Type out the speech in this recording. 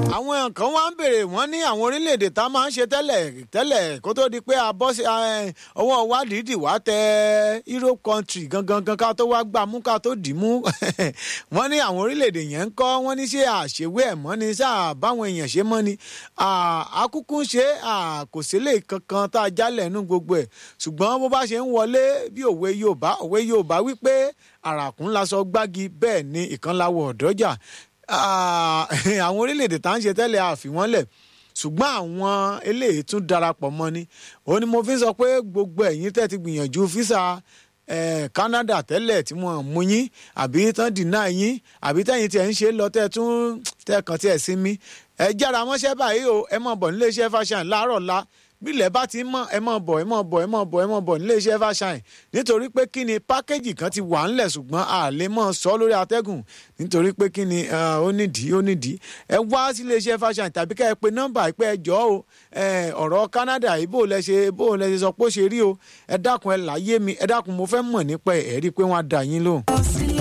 àwọn kan wá ń béèrè wọ́n ní àwọn orílẹ̀-èdè tá a máa ń ṣe tẹ́lẹ̀ tẹ́lẹ̀ kó tó di pé a bọ́ sí ọwọ́ wa dìídì wá tẹ Europe country gangan gan ká tó wá gbà mú ká tó dì mú wọ́n ní àwọn orílẹ̀-èdè yẹn ń kọ́ wọ́n ní ṣé àṣewé ẹ̀ mọ́ ni ṣáà báwọn èèyàn ṣe mọ́ ni àkúkú ṣe kò sílẹ̀ kankan tá a jálẹ̀ nú gbogbo ẹ̀ ṣùgbọ́n bó bá ṣe ń wọlé bí òwe Yorùbá òwe Yorùbá wípé àràkún lásọ gbági bẹ́ẹ̀ ni ìkànláwọ̀ ọ̀dọ́jà àwọn orílẹ̀-èdè tá à ń ṣe tẹ́lẹ̀ àfi wọ́n lẹ̀ ṣùgbọ́n àwọn eléyìí tún darapọ̀ mọ́ ni òun ni mo fi sọ pé gbogbo ẹ̀yin tẹ́ ti gbìyànjú físà Canada tẹ́lẹ̀ tí wọ́n mú yín àbí tán dìnnà yín àbí tẹ́yìn tí ẹ̀ ń ṣe lọ tẹ́ tún tẹ́ kàn tí ẹ̀ sinmi ẹ jára mọ́ṣẹ́ báyìí o ẹ mọ̀ bọ̀ nílé iṣẹ́ fashion láàárọ̀ la bílẹ̀ bá ti mọ̀ ẹ mọ̀ bọ̀ ẹ mọ̀ bọ̀ ẹ mọ̀ bọ̀ ẹ mọ̀ bọ̀ nílé iṣẹ́ fashion nítorí pé kí ni pákéjì kan ti wà ńlẹ̀ ṣùgbọ́n a lè mọ̀ sọ lórí atẹ́gùn nítorí pé kí ni ó nídìí ó nídìí ẹ wá sílé iṣẹ́ fashion tàbí ká ẹ pe nọ́mbà pé ẹ jọ́ o ọ̀rọ̀ Canada yìí bó lẹ ṣe bó lẹ ṣe sọ pé ó ṣe rí o ẹ dákun ẹ láyé mi ẹ dákun mo fẹ́ mọ̀ nípa ẹ̀ rí i pé wọ́n á dà yín lóhùn.